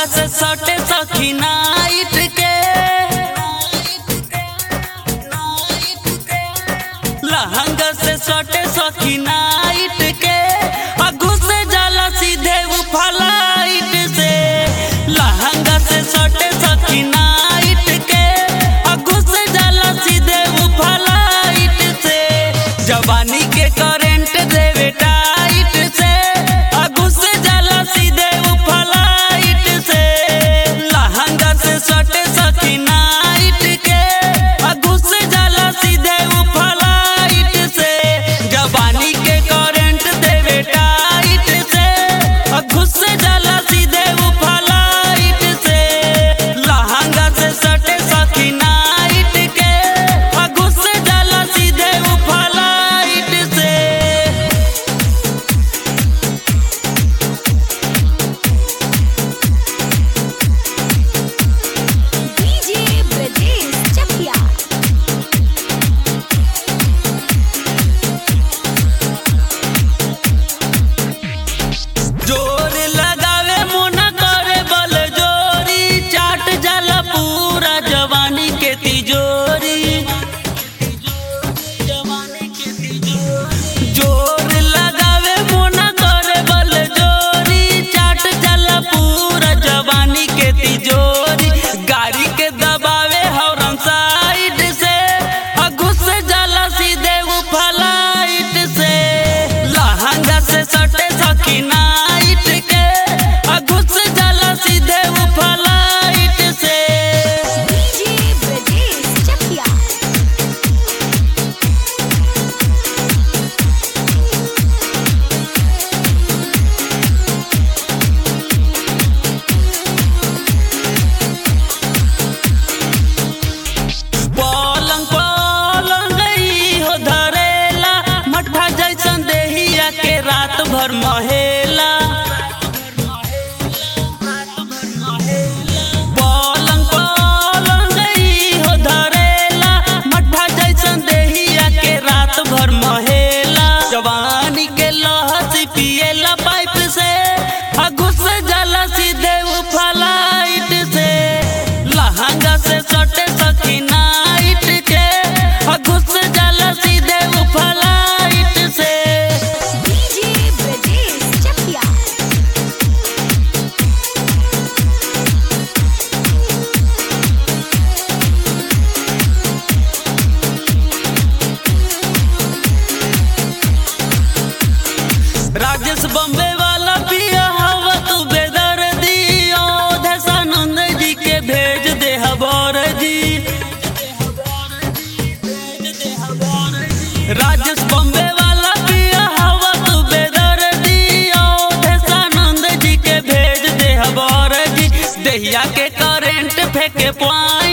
लहंगा से सटे सखी नाइट के लहंगा से सटे सखी नाइट के आ घुस जाला सीधे उ फ्लाइट से लहंगा से सटे सखी नाइट के आ घुस जाला सीधे उ फ्लाइट से जवानी के करंट देवे टाइट से आ घुस जाला सीधे उ फ्लाइट से लहंगा से सटे सखी नाइट के आ घुस जाला सीधे उ फ्लाइट से जवानी के करंट देवे टाइट से आ घुस जाला सीधे उ फ्लाइट से लहंगा से सटे सखी नाइट के आ घुस जाला सीधे उ फ्लाइट से DJ Brajesh Chakia. जोर लगावे मुना करे बल जोरी चाट जाला पूरा जवानी के तिजोरी जोर लगावे मुना करे बल जोरी चाट जाला पूरा जवानी के तिजोरी गाड़ी के दबावे हॉर्न साइड से आ घुस जाला सीधे उ फ्लाइट से लहंगा से सटे सखी नाइट के आ घुस जाला सीधे उ फ्लाइट से DJ Brajesh Chakia. पलंग पलंग ई हो धरेला मठा जैसन देहिया के रात भर महेला पलंग पलंग ई हो धरेला मठा जैसन देहिया के रात भर महेला जवानी के लहसी पिएला पाइप से आ घुस जाला सीधे उ फ्लाइट से लहंगा से सटे सखी नाइट के आ घुस जाला सीधे उ फ्लाइट से DJ Brajesh Chakia. Rajesh Bombay वाला पिया हवा तू बेदर्दी ओ दशानंद जी के भेज दे हबर जी राजेश बम्बे वाला पिया हवा तू बेदर्दी ओ दशानंद जी के भेज दे हबर जी दहिया के करेंट फेंके पानी